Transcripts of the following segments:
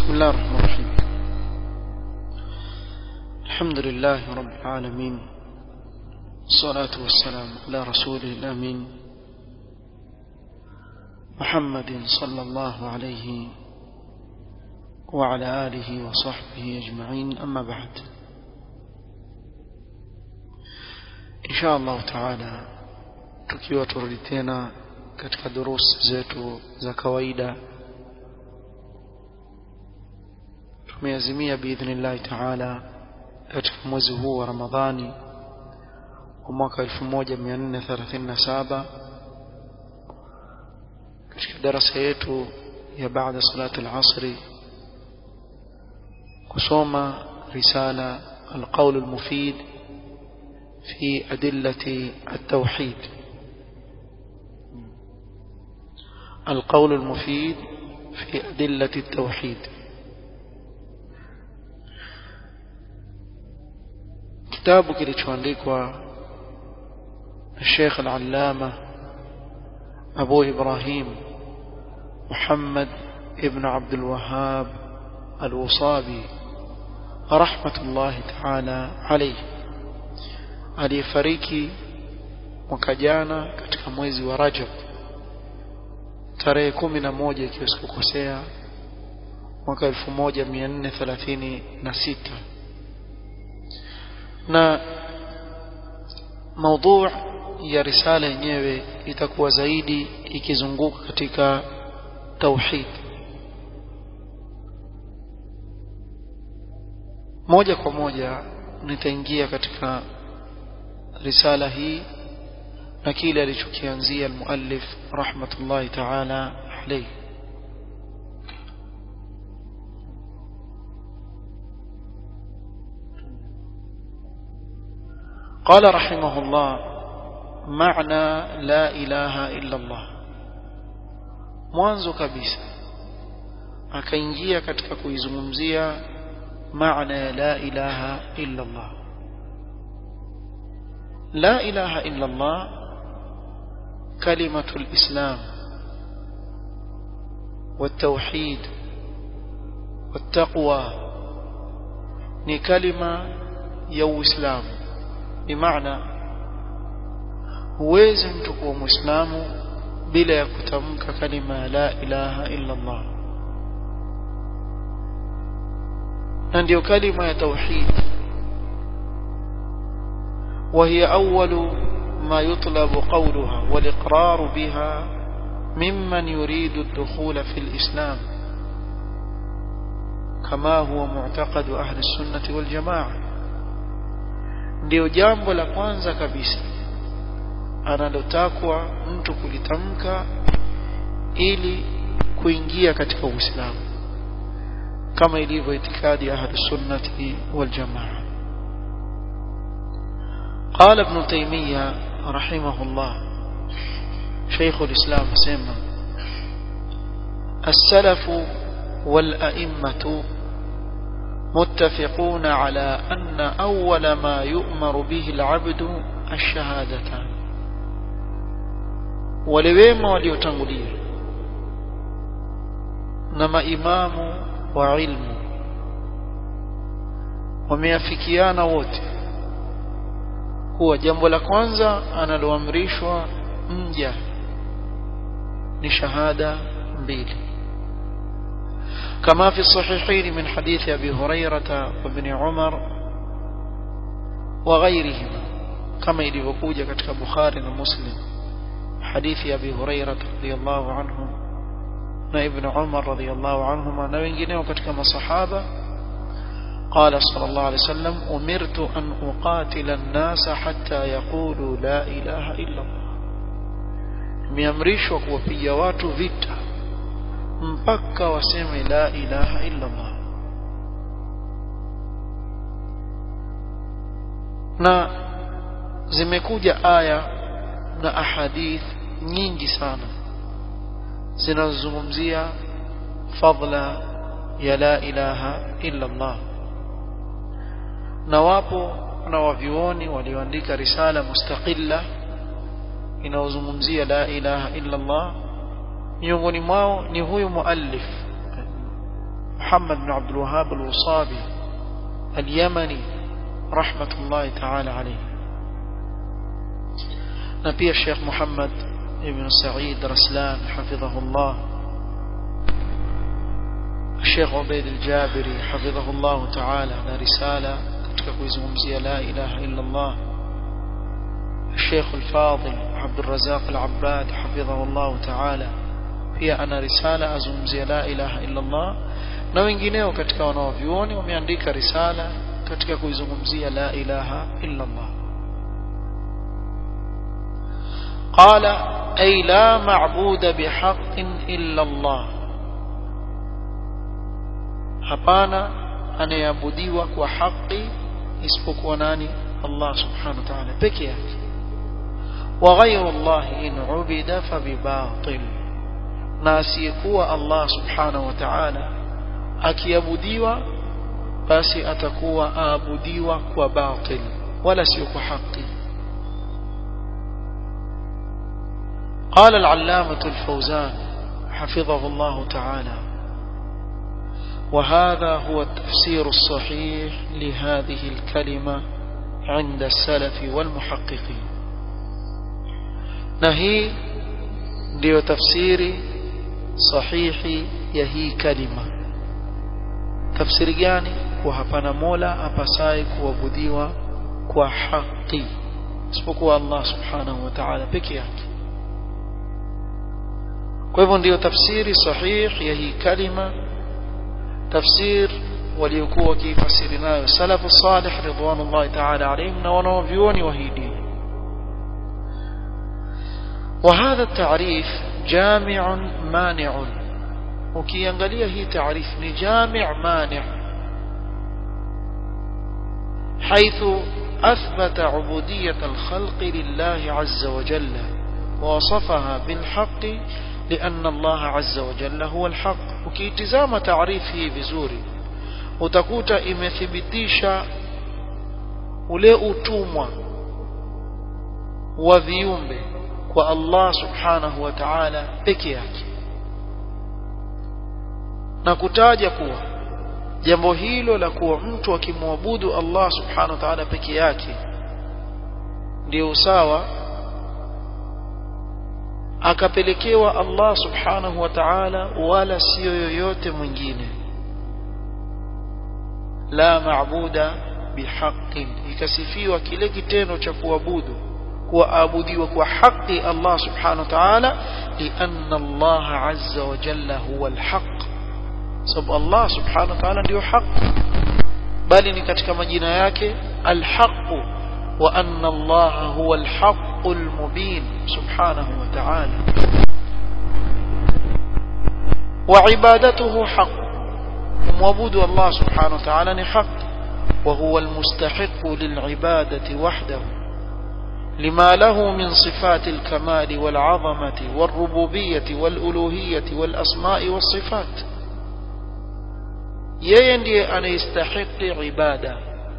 بسم الله الرحمن الرحيم الحمد لله رب العالمين الصلاة والسلام على رسوله الأمين محمد صلى الله عليه وعلى آله وصحبه أجمعين أما بعد إن شاء الله تعالى tukiwa turudi tena katika durusi zetu za kawaida tumeazimia biidhnillahi taala katika mwezi huu wa ramadhani wa mwaka 1437 katika darasa yetu ya baada salati al-asri kusoma risala القول المفيد في أدلة التوحيد القول المفيد في أدلة التوحيد kitabu kilichoandikwa الشيخ العلامة أبو إبراهيم محمد ابن عبد الوهاب الوصابي رحمة الله تعالى عليه aliyefariki mwaka jana katika mwezi wa Rajab tarehe kumi na moja ikiwa sikukosea mwaka elfu moja mia nne thelathini na sita na maudhu ya risala yenyewe itakuwa zaidi ikizunguka katika tauhid moja kwa moja nitaingia katika risala hii na kile alichokianzia almuallif rahmatullahi ta'ala alayhi قال رحمه الله معنى لا إله إلا الله mwanzo kabisa akaingia katika kuizungumzia maana ya la ilaha illa Allah la ilaha illa Allah kalimatul islam والتوحيد والتقوى ni kalima ya uislamu bimaana huwezi mtu kuwa muislamu bila ya kutamka kalima ya la ilaha illa Allah na ndio kalima ya tauhid وهي أول ما يطلب قولها والإقرار بها ممن يريد الدخول في الإسلام كما هو معتقد أهل السنة والجماعة ndio jambo la kwanza kabisa analotakwa mtu kulitamka ili kuingia katika Uislamu kama ilivyo itikadi ya Ahlus Sunnati wal Jamaa قال ابن تيمية رحمه الله شيخ الإسلام سيما السلف والأئمة متفقون على أن أول ما يؤمر به العبد الشهادتان ولويما وليتنغلية نما إمام وعلم وميافكيان wote kuwa jambo la kwanza analoamrishwa mja ni shahada mbili كما في الصحيحين من حديث أبي هريرة وابن عمر وغيرهما كما يلivyokuja katika Bukhari na Muslim hadithi ya Abi Hurairah radhiyallahu anhu na Ibn Umar radhiyallahu anhuma na wengineo katika masahaba قال صلى الله عليه وسلم أمرت أن أقاتل الناس حتى يقولوا لا إله إلا الله miamrishwa kuwapiga watu vita mpaka waseme la ilaha illa Allah na zimekuja aya na ahadith nyingi sana zinazozungumzia fadla ya la ilaha illa Allah na wapo na wavyuoni walioandika risala mustaqilla inayozungumzia la ilaha illa Allah miongoni mwao ni huyu muallif محمد بن عبد الوهاب الوصابي اليمني رحمة الله تعالى عليه نبي الشيخ محمد بن سعيد رسلان حفظه الله الشيخ عبيد الجابري حفظه الله تعالى na risala katika kuizungumzia la ilaha illa Allah الشيخ الفاضل عبد الرزاق العباد حفظه الله تعالى pia ana risala azungumzia la ilaha illa Allah na wengineo katika wanaovyuoni wameandika risala katika kuizungumzia la ilaha illa Allah قال أي لا معبود بحق إلا الله hapana anayeabudiwa kwa haki isipokuwa nani Allah subhanahu wa ta'ala peke yake wa ghayru Allah in ubida fa bibatil na asiyekuwa Allah subhanahu wa ta'ala akiabudiwa basi atakuwa aabudiwa kwa batil wala sio kwa haki قال العلامة الفوزان حفظه الله تعالى وهذا هو التفسير الصحيح لهذه الكلمة عند السلف والمحققين نهي ndio tafsiri sahihi ya hii kalima tafsiri gani kwa hapana mola apasaye kuabudiwa kwa haki isipokuwa Allah subhanahu wa ta'ala peke yake kwa hivyo ndio tafsiri sahihi ya hii kalima tafsir waliokuwa wakifasiri nayo salafu salih ridwanullahi ta'ala alayhim na wanaovyuoni wa hii dini وهذا التعريف جامع مانع ukiangalia hii taarif ni jami' mani' حيث أثبت عبودية الخلق لله عز وجل ووصفها بالحق لأن الله عز وجل هو الحق وكيتزام تعريفه vizuri utakuta imethibitisha ule utumwa wa viumbe kwa Allah subhanahu wa ta'ala peke yake na kutaja kuwa jambo hilo la kuwa mtu akimwabudu Allah subhanahu wa ta'ala peke yake ndio sawa akapelekewa Allah subhanahu wa ta'ala wala sio yoyote mwingine la maabuda bihaqqin ikasifiwa kile kitendo cha kuabudu kuabudiwa kwa haki Allah subhanahu wa ta'ala lianna Allah azza wa jalla huwa alhaq sababu Allah subhanahu wa ta'ala ndio haki bali ni katika majina yake alhaq wa anna Allah huwa alhaq almubin subhanahu wa ta'ala wa ibadatuhu haq kumwabudu Allah subhanahu wa ta'ala ni haq وهو المستحق للعبادة وحده لما له من صفات الكمال والعظمة والربوبية والألوهية والأسماء والصفات yeye ndiye anayestahiki ibada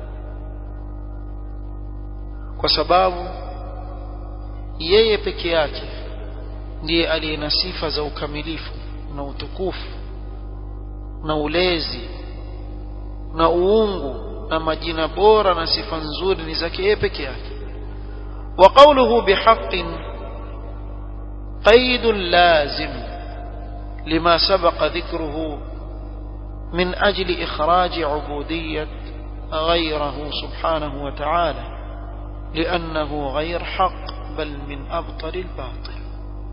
kwa sababu yeye peke yake ndiye aliye na sifa za ukamilifu na utukufu na ulezi na uungu na majina bora na sifa nzuri ni zake yeye peke yake وقوله بحق قيد لازم لما سبق ذكره من أجل إخراج عبودية غيره سبحانه وتعالى لأنه غير حق بل من أبطل الباطل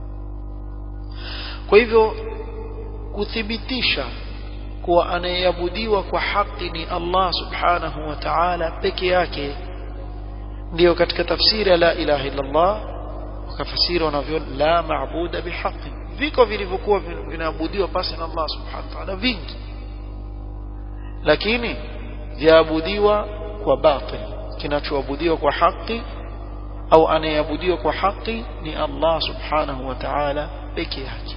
kwa hivyo kuthibitisha kuwa anayeabudiwa kwa haki ni Allah subhanahu wa ta'ala peke yake ndio katika tafsiri ya la ilaha illa Allah wakafasiri wanavyo la maabuda bihaqi viko vilivyokuwa vinaabudiwa pasi na Allah subhanahu wa ta'ala vingi lakini vyaabudiwa kwa batil kinachoabudiwa kwa haki au anayeabudiwa kwa haki ni Allah subhanahu wa ta'ala peke yake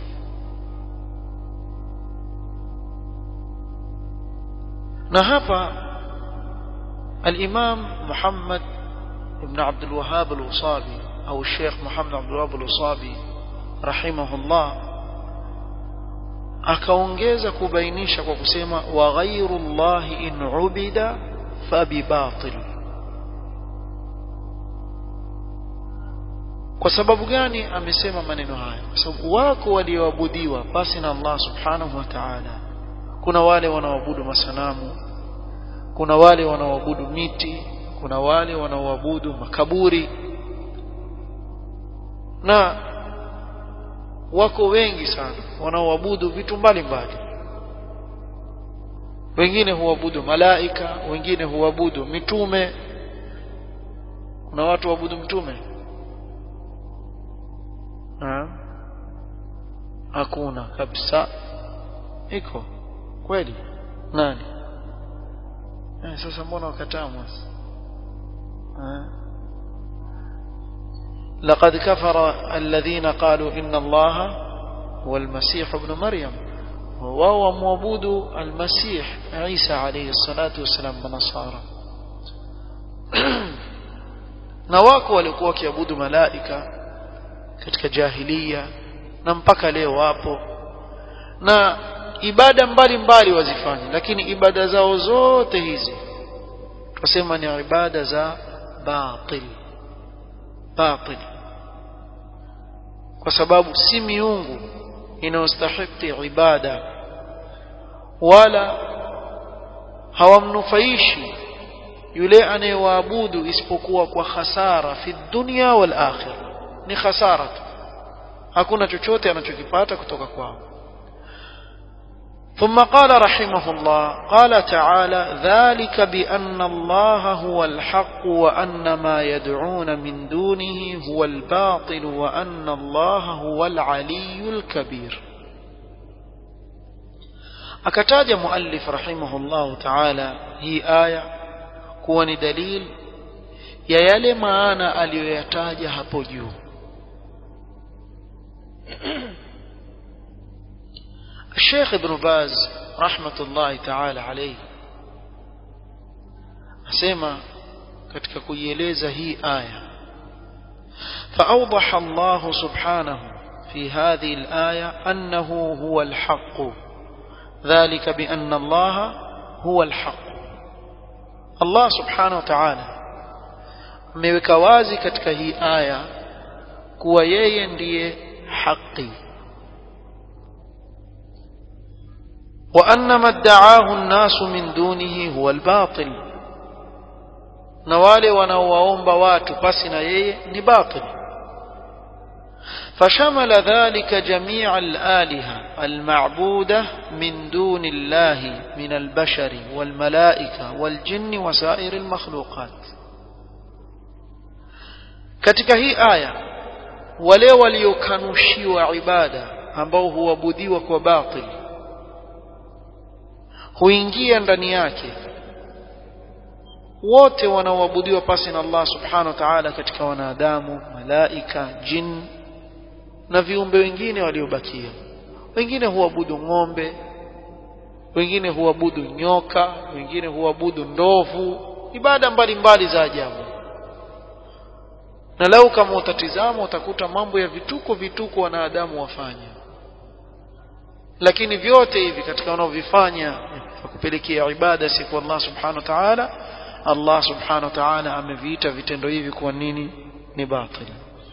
na hapa الإمام محمد ابن عبد الوهاب الوصابي أو الشيخ محمد عبد الوهاب الوصابي رحمه الله akaongeza kubainisha kwa kusema wa ghairu llahi in ubida fabibatil kwa sababu gani amesema maneno haya kwa sababu wako walioabudiwa basi na Allah subhanahu wa ta'ala kuna wale wanaoabudu masanamu kuna wale wanaoabudu miti kuna wale wanaoabudu makaburi na wako wengi sana wanaoabudu vitu mbalimbali wengine huabudu malaika wengine huabudu mitume kuna watu waabudu mtume ha? hakuna kabisa iko kweli nani eh, sasa mbona wakataa mwasi لقد كفر الذين قالوا إن الله هو المسيح ابن مريم وهو معبود المسيح عيسى عليه الصلاة والسلام بنصارى na wako walikuwa wakiabudu malaika katika jahilia na mpaka leo wapo na ibada mbalimbali wazifanya lakini ibada zao zote hizi tusema ni ibada za batil batil kwa sababu si miungu inayostahiki ibada wala hawamnufaishi yule anayewaabudu isipokuwa kwa khasara fi dunya wal akhirah ni khasara tu hakuna chochote anachokipata kutoka kwao ثم قال رحمه الله قال تعالى ذلك بأن الله هو الحق وأن ما يدعون من دونه هو الباطل وأن الله هو العلي الكبير أكتاج مؤلف رحمه الله تعالى هي آية كون دليل يا يلي ما أنا أليتاج هبجو الشيخ ابن باز رحمة الله تعالى عليه أسمى katika kuieleza hii aya فأوضح الله سبحانه في هذه الآية أنه هو الحق ذلك بأن الله هو الحق الله سبحانه وتعالى ameweka wazi katika hii aya kuwa yeye ndiye haki وأن ما ادعاه الناس من دونه هو الباطل na wale wanaowaomba watu pasi na yeye ni batil فشمل ذلك جميع الآلهة المعبودة من دون الله من البشر والملائكة والجن وسائر المخلوقات katika hii aya wale waliokanushiwa ibada ambao huabudiwa kwa batil huingia ndani yake wote wanaoabudiwa pasi na Allah subhanahu wa ta'ala katika wanadamu malaika jin na viumbe wengine waliobakia wengine huabudu ng'ombe wengine huabudu nyoka wengine huabudu ndovu ibada mbalimbali za ajabu na lau kama utatizama utakuta mambo ya vituko vituko wanadamu wafanya lakini vyote hivi katika wanaovifanya kupelekea ibada si kwa Allah subhanahu wa ta'ala Allah subhanahu wa ta'ala ameviita vitendo hivi kuwa nini ni batil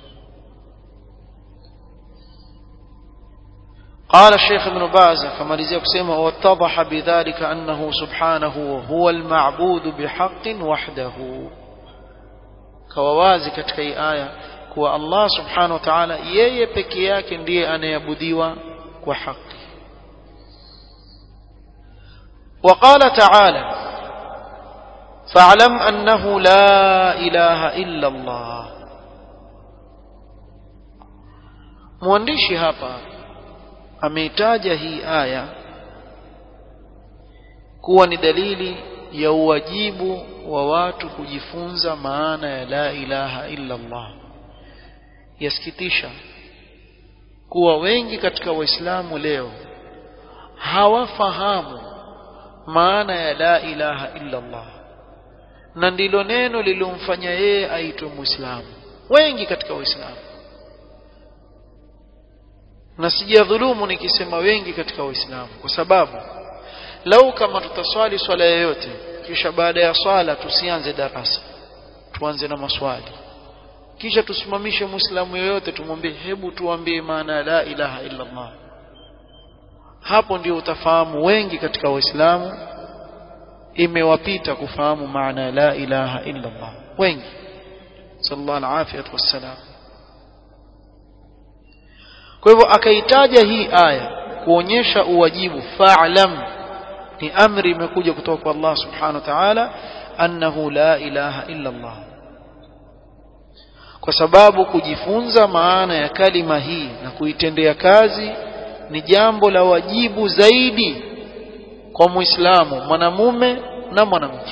قال الشيخ ابن باز كما لزيك سيما واتضح بذلك أنه سبحانه هو المعبود بحق وحده كووازي katika hii aya kuwa Allah subhanahu wa ta'ala yeye peke yake ndiye anayeabudiwa kwa haki وقال تعالى فاعلم أنه لا إله إلا الله mwandishi hapa ameitaja hii aya kuwa ni dalili ya uwajibu wa watu kujifunza maana ya la ilaha illa Allah yasikitisha kuwa wengi katika waislamu leo hawafahamu maana ya la ilaha illa Allah na ndilo neno lilomfanya yeye aitwe muislamu wengi katika waislamu na sijadhulumu nikisema wengi katika waislamu kwa sababu lau kama tutaswali swala yoyote kisha baada ya swala tusianze darasa tuanze na maswali kisha tusimamishe muislamu yoyote tumwambie hebu tuambie maana ya la ilaha illa Allah hapo ndio utafahamu wengi katika waislamu imewapita kufahamu maana ya la ilaha illa Allah wengi sallallahu alaihi wasallam kwa hivyo akaitaja hii aya kuonyesha uwajibu fa'lam ni amri imekuja kutoka kwa Allah subhanahu wa ta'ala annahu la ilaha illa Allah kwa sababu kujifunza maana ya kalima hii na kuitendea kazi ni jambo la wajibu zaidi kwa muislamu mwanamume na mwanamke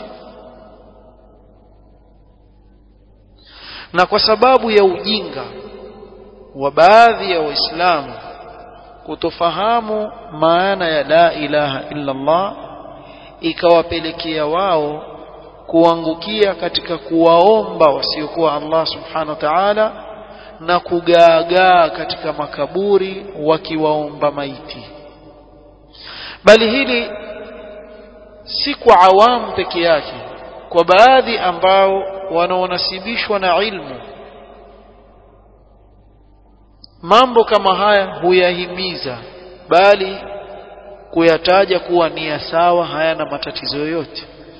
na kwa sababu ya ujinga wa baadhi ya waislamu kutofahamu maana ya la ilaha illa Allah ikawapelekea wao kuangukia katika kuwaomba wasiokuwa Allah subhanahu wa ta'ala na kugaagaa katika makaburi wakiwaomba maiti bali hili si kwa awamu peke yake kwa baadhi ambao wanaonasibishwa na ilmu mambo kama haya huyahimiza bali kuyataja kuwa ni ya sawa hayana matatizo yoyote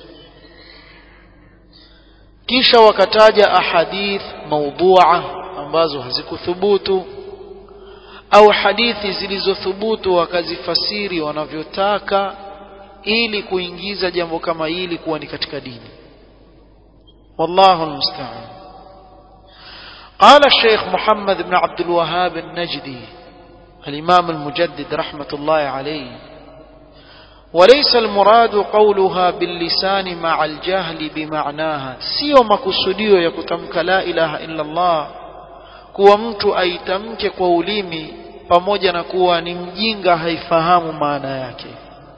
kisha wakataja ahadith maudhu'a ambazo hazikuthubutu au hadithi zilizothubutu wakazifasiri wanavyotaka ili kuingiza jambo kama hili kuwa ni katika dini wallahu almusta'an قال الشيخ محمد بن عبد الوهاب النجدي الإمام المجدد رحمة الله عليه وليس المراد قولها باللسان مع الجهل بمعناها سيو مكسوديو يكتمك لا إله إلا الله kuwa mtu aitamke kwa ulimi pamoja na kuwa ni mjinga haifahamu maana yake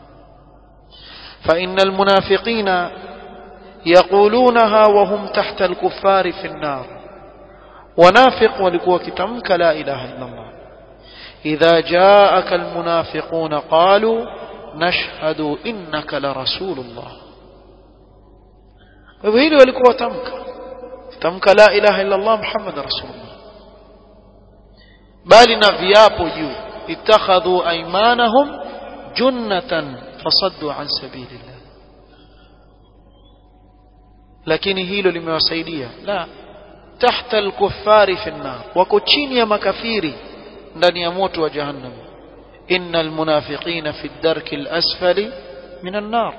fa innal munafiqina yaqulunaha wa hum tahta al-kuffari fi an-nar wanafiq walikuwa wakitamka la ilaha illa Allah idha jaaka al-munafiquna qalu nashhadu innaka la rasulullah kwa hivyo hili walikuwa watamka tamka la ilaha illa Allah muhammad rasulullah bali na viapo juu ittakhadhu aymanahum junnatan fasaddu an sabilillah lakini hilo limewasaidia la tahta al-kuffari fi an-nar wako chini ya makafiri ndani ya moto wa jahannam innal munafiqina fi ad-darki al-asfali min an-nar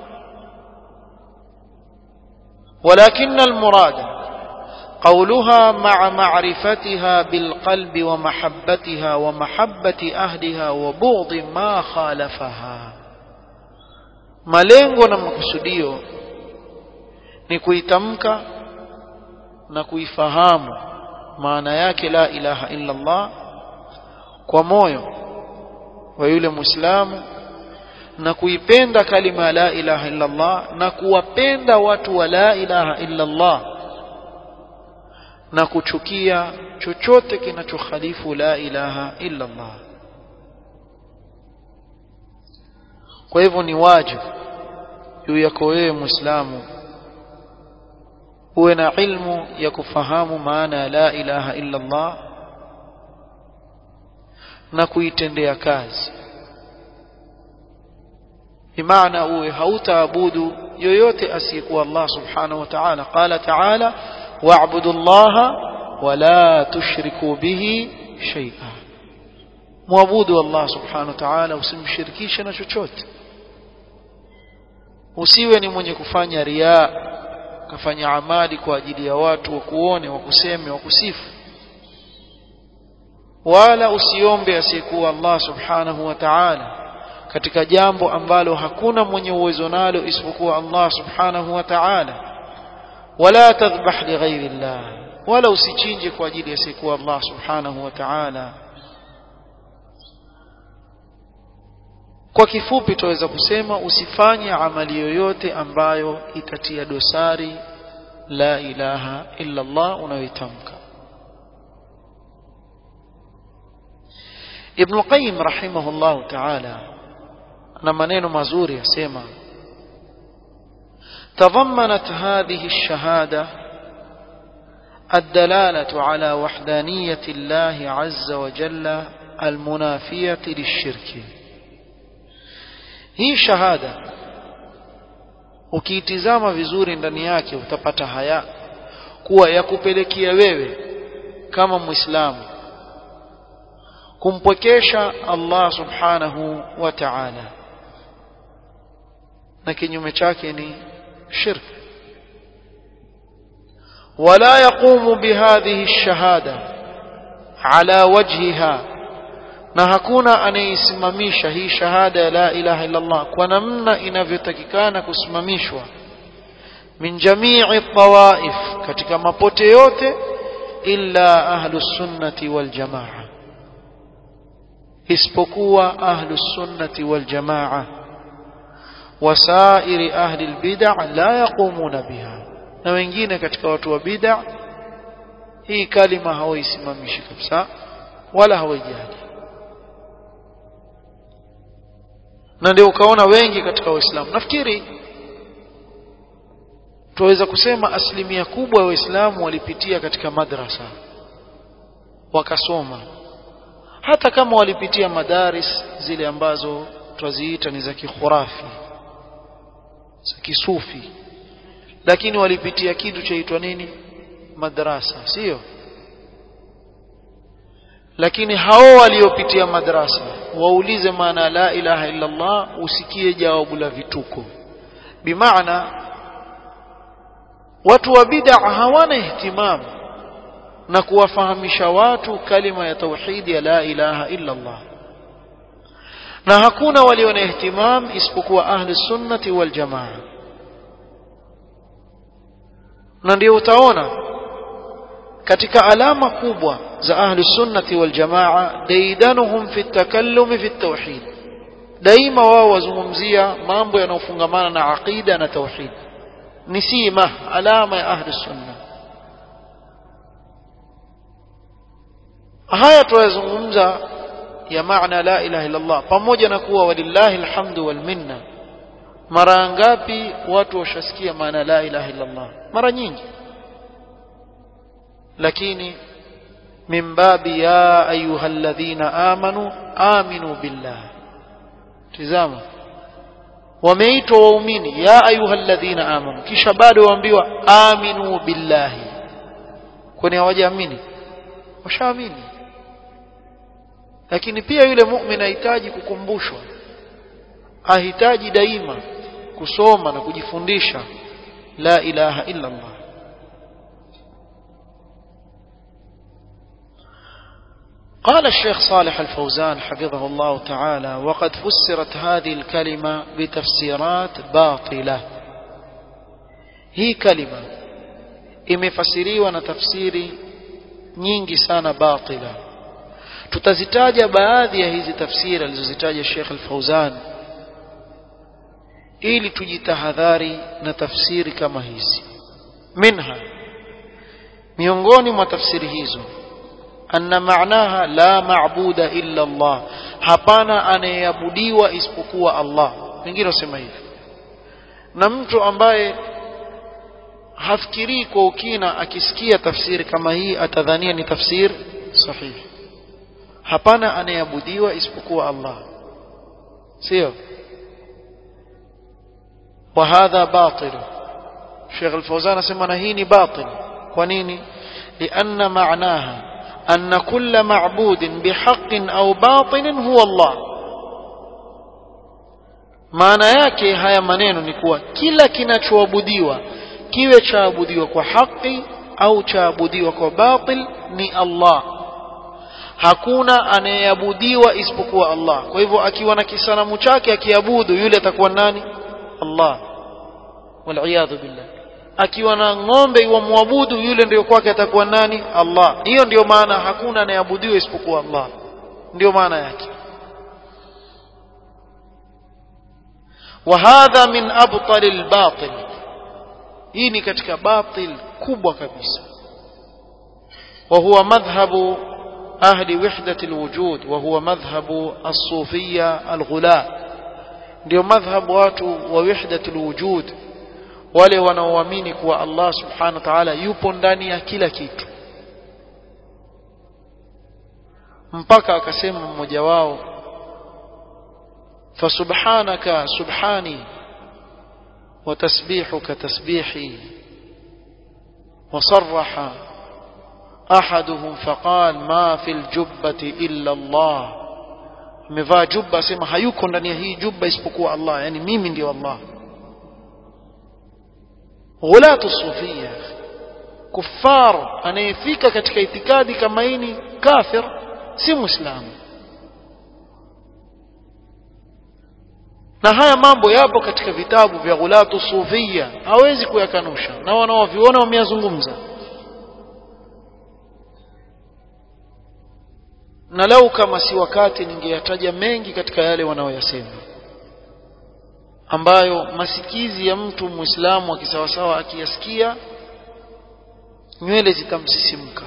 ولكن المراد قولها مع معرفتها بالقلب ومحبتها ومحبة أهلها وبغض ما خالفها malengo na makusudio ni kuitamka na kuifahamu maana yake la ilaha illa Allah kwa moyo wa yule muislamu na kuipenda kalima la ilaha illa Allah na kuwapenda watu wa la ilaha illa Allah na kuchukia chochote kinachokhalifu la ilaha illa Allah kwa hivyo ni wajibu juu yako wewe muislamu uwe na ilmu ya kufahamu maana ya la ilaha illa Allah na kuitendea kazi bimaana uwe hautaabudu yoyote asiyekuwa Allah subhanahu wa ta'ala qala ta'ala wa'budu Allah wa la tushriku bihi shay'a muabudu Allah subhanahu wa ta'ala usimshirikishe na chochote usiwe ni mwenye kufanya riaa kafanya amali kwa ajili ya watu wakuone wakuseme wakusifu wala usiombe asiyekuwa Allah subhanahu wa ta'ala katika jambo ambalo hakuna mwenye uwezo nalo isipokuwa Allah subhanahu wa ta'ala wala tadhbah li ghairi Allah wala usichinje kwa ajili ya asiyekuwa Allah subhanahu wa ta'ala kwa kifupi tuweza kusema usifanye amali yoyote ambayo itatia dosari la ilaha illa Allah unayoitamka Ibn Qayyim rahimahullah ta'ala ana maneno mazuri yasema تضمنت هذه الشهادة الدلالة على وحدانية الله عز وجل المنافية للشرك hii shahada ukiitizama vizuri ndani yake utapata haya kuwa ya kupelekea wewe kama muislamu kumpwekesha Allah subhanahu wa ta'ala na kinyume chake ni shirk ولا يقوم بهذه الشهادة على وجهها na hakuna anayeisimamisha hii shahada ya la ilaha illa Allah kwa namna inavyotakikana kusimamishwa min jamii tawaif katika mapote yote illa ahlus sunnati wal jamaa isipokuwa ahlus sunnati wal jamaa wasairi ahli albid'a la yaqumuna biha na wengine katika watu wa bid'a hii kalima hawaisimamishi kabisa wala hawaijali na ndio ukaona wengi katika waislamu nafikiri tuweza kusema asilimia kubwa ya waislamu walipitia katika madrasa wakasoma hata kama walipitia madaris zile ambazo twaziita ni za kikhurafi za kisufi lakini walipitia kitu chaitwa nini madrasa sio lakini hao waliopitia madrasa waulize maana la ilaha illa Allah usikie jawabu la vituko bimaana watu wa bid'a hawana ihtimamu na kuwafahamisha watu kalima ya tauhidi ya la ilaha illa Allah na hakuna walio na ihtimam isipokuwa ahli sunnati wal jamaa na ndio utaona katika alama kubwa za ahli sunnati wal jamaa daidanuhum fi takallumi fi tauhid daima wao wazungumzia mambo yanayofungamana na aqida na tauhid ni sima alama ya ahli sunna haya tuyazungumza ya maana la ilaha illa Allah pamoja na kuwa walillahi alhamdu wal minna mara ngapi watu washasikia maana la ilaha illa Allah mara nyingi lakini min babi ya ayyuhalladhina amanu aminu billah tizama wameitwa waumini ya ayyuhalladhina amanu kisha bado waambiwa aminu billahi kwani hawajaamini washaamini lakini pia yule muumini ahitaji kukumbushwa ahitaji daima kusoma na kujifundisha la ilaha illa Allah قال الشيخ صالح الفوزان حفظه الله تعالى وقد فسرت هذه الكلمة بتفسيرات باطلة هي كلمة imefasiriwa na tafsiri nyingi sana batila tutazitaja baadhi ya hizi tafsiri alizozitaja Sheikh Al-Fauzan ili tujitahadhari na tafsiri kama hizi minha miongoni mwa tafsiri hizo anna maanaha la maabuda illa Allah hapana anayeabudiwa isipokuwa Allah wengine wasema hivi na mtu ambaye hafikirii kwa ukina akisikia tafsiri kama hii atadhania ni tafsiri sahihi hapana anayeabudiwa isipokuwa Allah sio وهذا باطل شيخ الفوزان اسمنا هيني باطل ونيني لأن معناها أن كل معبود بحق أو باطل هو الله maana yake haya maneno ni kuwa kila kinachoabudiwa kiwe chaabudiwa kwa haki au chaabudiwa kwa batil ni Allah hakuna anayeabudiwa isipokuwa Allah kwa hivyo akiwa na kisanamu chake akiabudu yule atakuwa nani Allah waliyadhu billah akiwa na ng'ombe iwamwabudu yule ndio kwake atakuwa nani Allah hiyo ndio maana hakuna anayeabudiwa isipokuwa Allah ndio maana yake وهذا من أبطل الباطل hii ni katika batil kubwa kabisa وهو مذهب أهل وحدة الوجود وهو مذهب الصوفية الغلاء ndio madhhabu watu wa wahdatul wujud wale wanaoamini kuwa Allah subhanahu wa ta'ala yupo ndani ya kila kitu mpaka akasema mmoja wao fasubhanaka subhani wa tasbihuka tasbihi وصرح أحدهم فقال ما في الجبة إلا الله amevaa jubba asema hayuko ndani ya hii jubba isipokuwa Allah yani mimi ndio Allah ghulatu sufia kuffar anayefika katika itikadi kama hii kafir si muislamu na haya mambo yapo katika vitabu vya ghulatu sufia hawezi kuyakanusha na wanaoviona wameyazungumza na lau kama si wakati ningeyataja mengi katika yale wanaoyasema ambayo masikizi ya mtu muislamu akisawasawa akiyasikia nywele zitamsisimka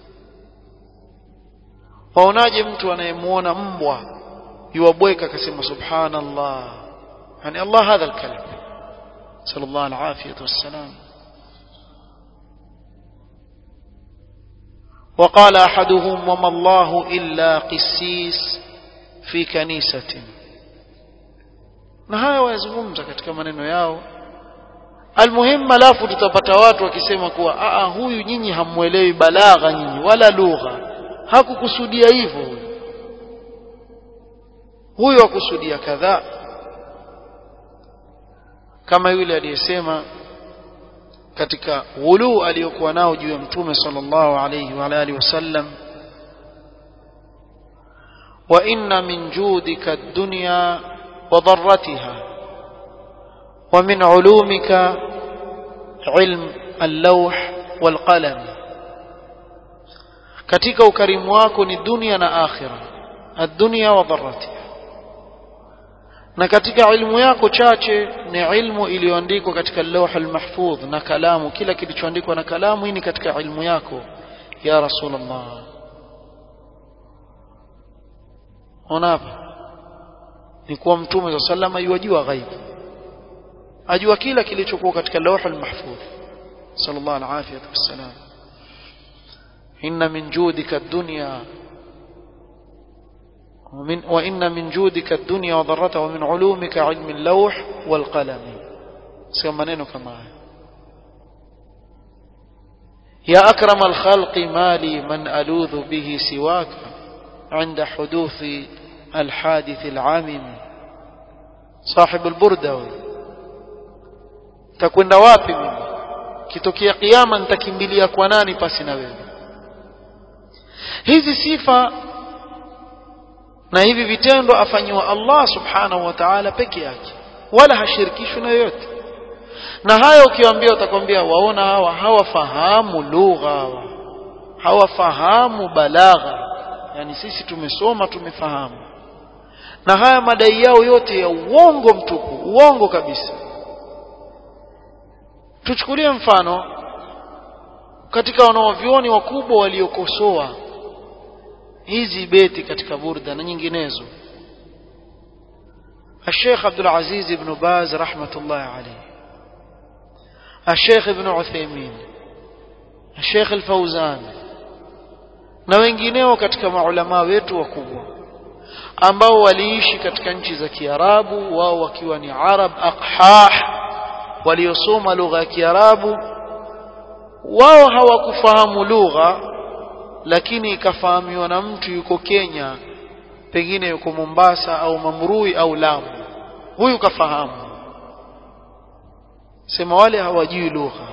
waonaje mtu anayemuona mbwa yuwabweka akasema subhanallah yani Allah hadha alkalam sallallahu alafiyatu wassalam وقال أحدهم وما الله إلا قسيس في كنيسة na haya wayazungumza katika maneno yao almuhimu alafu tutapata watu wakisema kuwa aa huyu nyinyi hamuelewi balagha nyinyi wala lugha hakukusudia hivyo huyu huyu akusudia kadhaa kama yule aliyesema katika ghulu aliyokuwa nao juu ya mtume sallallahu alayhi wa alihi wasallam wa inna min judika ad-dunya wa dharratiha wa min ulumika ilm al-lawh wal qalam katika ukarimu wako ni dunia na akhira ad-dunya wa dharratiha na katika ilmu yako chache ni ilmu iliyoandikwa katika lawh almahfudh na kalamu kila kilichoandikwa na kalamu hii ni katika ilmu yako ya rasulullah ona hapa ni kuwa mtume wa sallama yuwajua ghaibu ajua kila kilichokuwa katika lawh almahfudh sallallahu alaihi wasallam inna min judika ad-dunya ومن وإن من جودك الدنيا وضرتها ومن علومك علم اللوح والقلم سيما منين كما يا أكرم الخلق ما لي من ألوذ به سواك عند حدوث الحادث العامم صاحب البردة تكون wapi mimi kitokea kiyama nitakimbilia kwa nani pasi na wewe hizi sifa na hivi vitendo afanyiwa Allah subhanahu wa ta'ala peke yake wala hashirikishwi na yoyote na haya ukiwaambia utakwambia waona hawa hawafahamu lugha hawa hawafahamu balagha yani sisi tumesoma tumefahamu na haya madai yao yote ya uongo mtupu uongo kabisa tuchukulie mfano katika wanaovioni wakubwa waliokosoa hizi beti katika burda na nyinginezo الشيخ عبد العزيز بن باز رحمة الله عليه الشيخ ابن عثيمين الشيخ الفوزان na wengineo katika maulama wetu wakubwa ambao waliishi katika nchi za Kiarabu wao wakiwa ni Arab aqhah waliosoma lugha ya Kiarabu wao hawakufahamu lugha lakini ikafahamiwa na mtu yuko Kenya pengine yuko Mombasa au Mamrui au Lamu huyu kafahamu sema wale hawajui lugha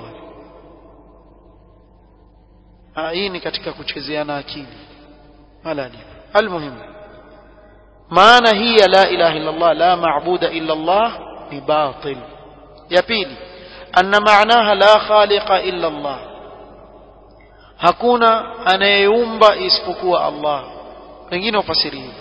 hii ni katika kuchezeana akili wala ni almuhimu maana hii ya la ilaha illa Allah la maabuda illa Allah ni batil ya pili anna maanaha la khaliqa illa Allah hakuna anayeumba isipokuwa Allah wengine wafasiri hivi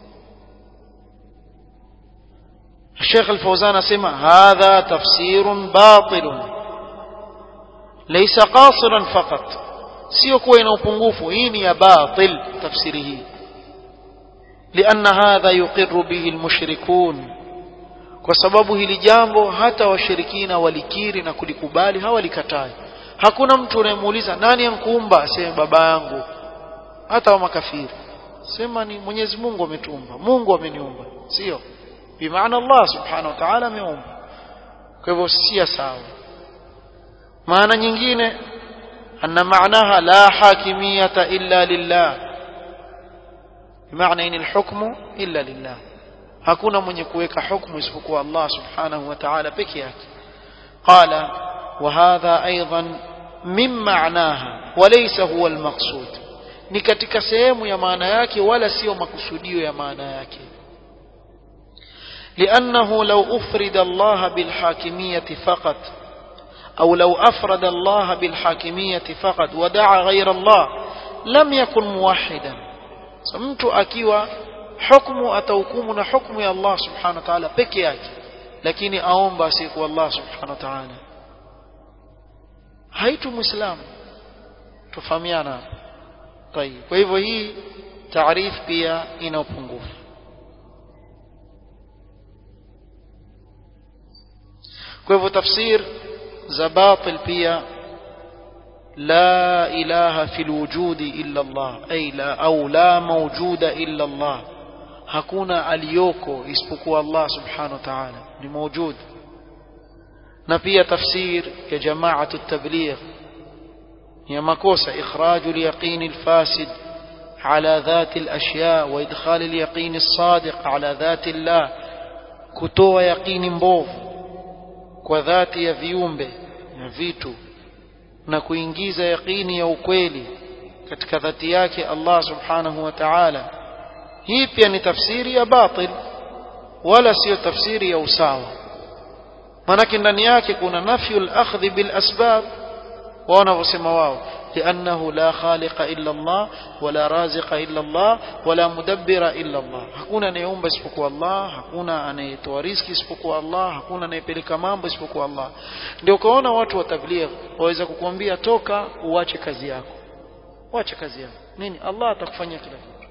الشيخ الفوزان اسمع هذا تفسير باطل ليس قاصرا فقط sio kuwa ina upungufu hii ni ya batil tafsiri hii لأن هذا يقر به المشركون kwa sababu hili jambo hata washirikina walikiri na kulikubali hawalikatai hakuna mtu unayemuuliza nani ankuumba aseme baba yangu hata wa makafiri sema ni Mwenyezi Mungu ametuumba Mungu ameniumba sio bimaana Allah subhanahu wa ta'ala ameumba kwa hivyo si sawa maana nyingine anna maanaha la hakimiyata illa lillah maana in alhukmu illa lillah hakuna mwenye kuweka hukumu isipokuwa Allah subhanahu wa ta'ala peke yake qala wa hadha aidan min ma'naha wa laysa huwa almaqsud ni katika sehemu ya maana yake wala sio makusudio ya maana yake لأنه لو أفرد الله بالحاكمية فقط أو لو أفرد الله بالحاكمية فقط ودعا غير الله لم يكن موحدا mtu akiwa hukumu atahukumu na hukumu ya Allah subhanahu wa ta'ala peke yake lakini aomba asiyekuwa Allah subhanahu wa ta'ala haitu muislamu tufahamiana طيب kwa hivyo hii taarif pia ina upungufu kwa hivyo tafsir za batil pia لا إله في الوجود إلا الله أي لا أو لا موجود إلا الله hakuna aliyoko isipokuwa Allah subhanahu wa ta'ala ni mawjud na pia tafsir ya jamaatu tabligh ya makosa ikhraj al-yaqin al-fasid ala dhat al-ashya wa idkhal al-yaqin as-sadiq ala dhat Allah kutoa yaqini mbovu kwa dhati ya viumbe na vitu na kuingiza yaqini ya ukweli katika dhati yake Allah subhanahu wa ta'ala hii pia ni tafsiri ya batil wala sio tafsiri ya usawa manake ndani yake kuna nafyu al-akhdh bil asbab wao wanavyosema wao لأنه لا خالق إلا الله ولا رازق إلا الله ولا مدبر إلا الله hakuna anayeumba isipokuwa Allah hakuna anayetoa riziki isipokuwa Allah hakuna anayepeleka mambo isipokuwa Allah ndio ukaona watu wa tabligh waweza kukuambia toka uache kazi yako uache kazi yako nini Allah atakufanyia kila kitu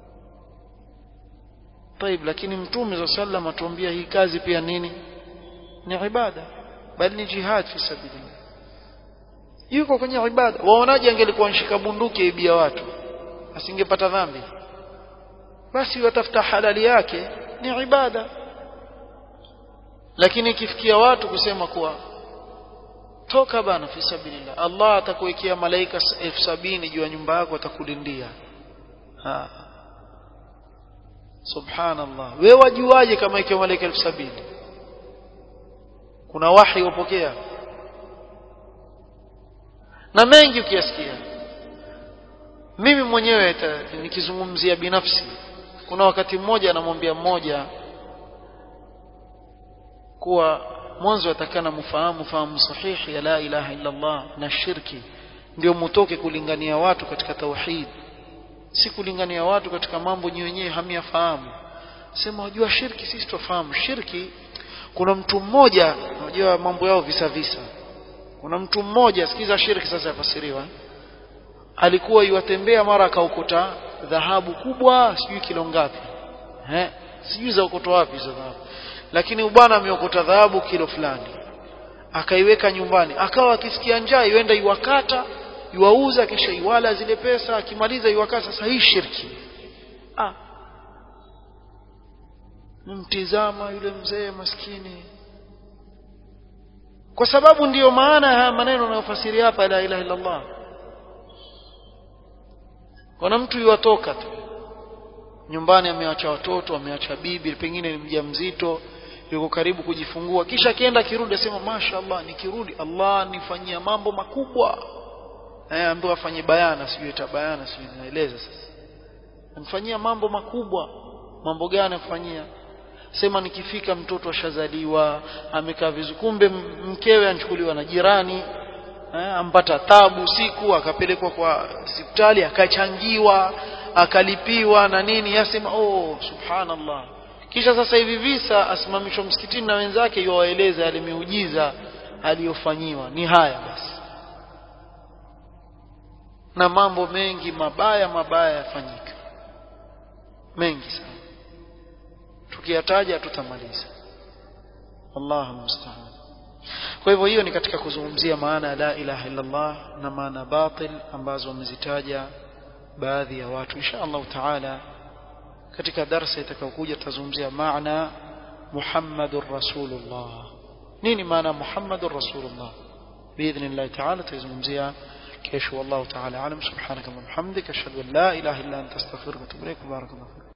طيب lakini mtume صلى الله عليه وسلم atuambia hii kazi pia nini ni ibada bali ni jihad fi sabilillah yuko kwenye ibada waonaje angelikuwa nshika bunduki aibia watu asingepata dhambi basi watafuta halali yake ni ibada lakini ikifikia watu kusema kuwa toka bana fi sabilillah Allah atakuwekea malaika elfu sabini juu ya nyumba yako atakulindia ha subhanallah wewe wajuaje kama ikiwa malaika elfu sabini kuna wahi upokea na mengi ukiyasikia mimi mwenyewe nikizungumzia binafsi kuna wakati mmoja anamwambia mmoja kuwa mwanzo atakana mfahamu fahamu sahihi ya la ilaha illa Allah na shirki ndio mutoke kulingania watu katika tauhid si kulingania watu katika mambo nyi wenyewe hamiyafahamu sema wajua shirki sisi tufahamu shirki kuna mtu mmoja unajua mambo yao visa visa kuna mtu mmoja sikiza shirki sasa yafasiriwa alikuwa yuwatembea mara akaukuta dhahabu kubwa sijui kilo ngapi eh sijui za ukoto wapi hizo dhahabu lakini bwana ameokota dhahabu kilo fulani akaiweka nyumbani akawa akisikia njaa yuenda iwakata iwauza kisha iwala zile pesa akimaliza iwakata sasa hii shirki ah nimtizama yule mzee maskini kwa sababu ndiyo maana haya maneno yanayofasiri hapa la ilaha illa Allah kuna mtu yuwatoka tu nyumbani ameacha watoto ameacha bibi pengine ni mjamzito yuko karibu kujifungua kisha akienda kirudi asema mashaallah nikirudi Allah nifanyia mambo makubwa eh ambaye afanye bayana sijui ita bayana sijui naeleza sasa amfanyia mambo makubwa mambo gani afanyia sema nikifika mtoto ashazaliwa amekaa vizuri kumbe mkewe anchukuliwa na jirani eh, ampata tabu siku akapelekwa kwa hospitali akachangiwa akalipiwa na nini yasema oh subhanallah kisha sasa hivi visa asimamishwa msikitini na wenzake yuwaeleza yale miujiza aliyofanyiwa ni haya basi na mambo mengi mabaya mabaya yafanyika mengi sana tukiyataja tutamaliza wallahu musta'an kwa hivyo hiyo ni katika kuzungumzia maana ya la ilaha illa Allah na maana batil ambazo wamezitaja baadhi ya watu insha Allah taala katika darasa itakayokuja tutazungumzia maana Muhammadur Rasulullah nini maana Muhammadur Rasulullah باذن الله تعالى تزungumzia kesho والله تعالى اعلم سبحانك اللهم وبحمدك اشهد ان لا اله الا انت استغفرك واتوب اليك بارك الله فيك